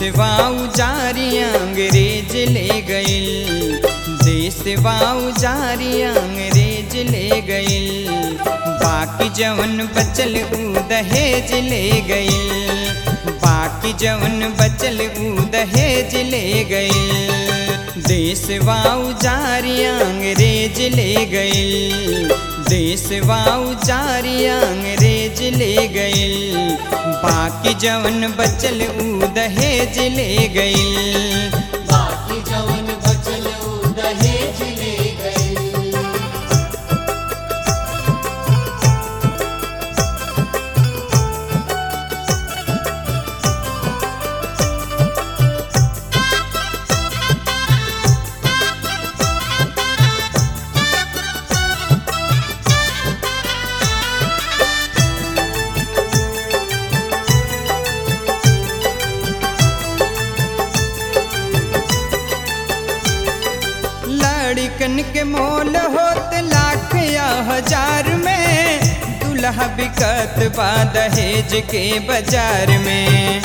देशवा उजारी अंग्रेज ले गइल देशवा उजारी अंग्रेज ले गइल बाकी जवन बचल ऊ दहेज ले गइल बाकी जवन बचल ऊ दहेज ले गइल देशवा उजारी अंग्रेज ले गइल देशवा उजारी अंग्रेज ले गइल बाकी जवन बचल ऊ दहेज ले गइल बाकी जवन बचल ऊ दहेज ले गइल लड़कन के मोल होत लाख या हजार में दुल्हा बिकत बा दहेज के बाजार में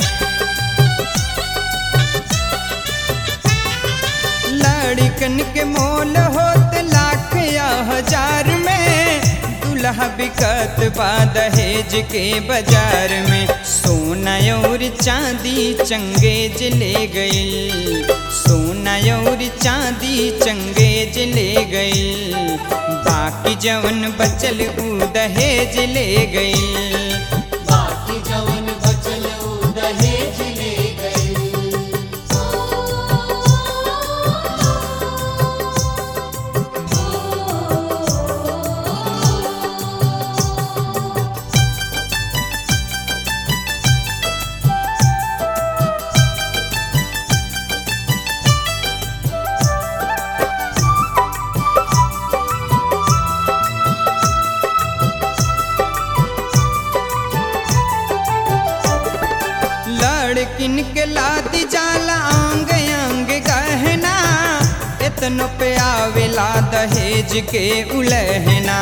लड़कन के मोल होत लाख या हजार में दुल्हा बिकत बा दहेज के बाजार में सोना और चांदी चंगेज ले गइल सोना और चांदी चंगेज ले गइल बाकी जवन बचल ऊ दहेज ले गइल बाकी जवन बचल ऊ दहेज ले गइल लड़किन के लादी जाला आंग अंग गहना इतनो पे आवेला दहेज के उलहना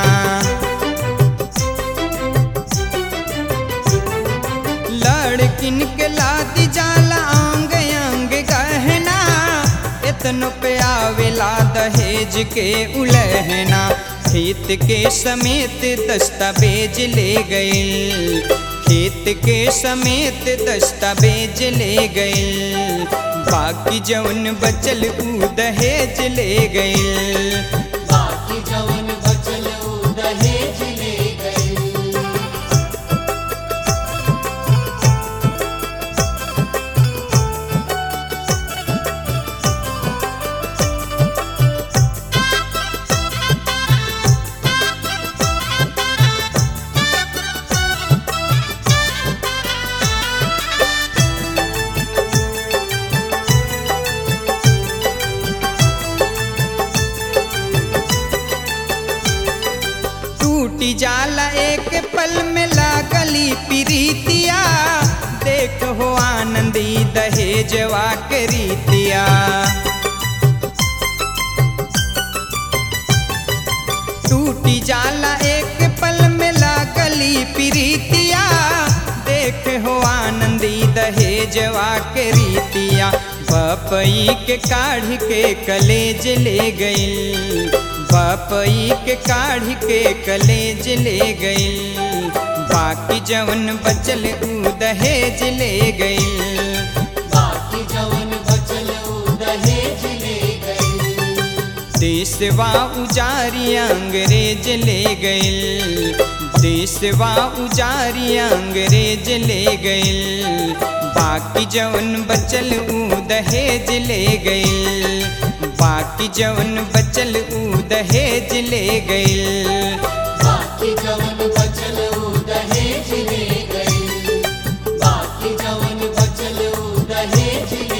लड़किन के लादी जाला आंग अंग गहना इतनो पे आवेला दहेज के उलहना खेत के समेत दस्तावेज ले गइल खेत के समेत दस्तावेज ले गइल बाकी जवन बचल ऊ दहेज ले गइल बाकी जवन बचल ऊ दहेज ले गइल टूटी जाला एक पल में लागली प्रीतिया देख हो आनंदी दहेजवा के रीतिया टूटी जाला एक पल में लागली प्रीतिया देख हो आनंदी दहेजवा के रीतिया बपई के काढ़ के कलेज ले गइल बपई के काढ़ के कलेज ले गइल बाकी जवन बचल ऊ दहेज ले गइल बाकी जवन बचल ऊ दहेज ले गइल देशवा उजारी अंग्रेज ले गइल देशवा उजारी अंग्रेज ले गइल बाकी जवन बचल ऊ दहेज ले गइल बाकी जवन बचल ऊ दहेज ले गइल बाकी जवन बचल ऊ दहेज ले गइल बाकी जवन बचल ऊ दहेज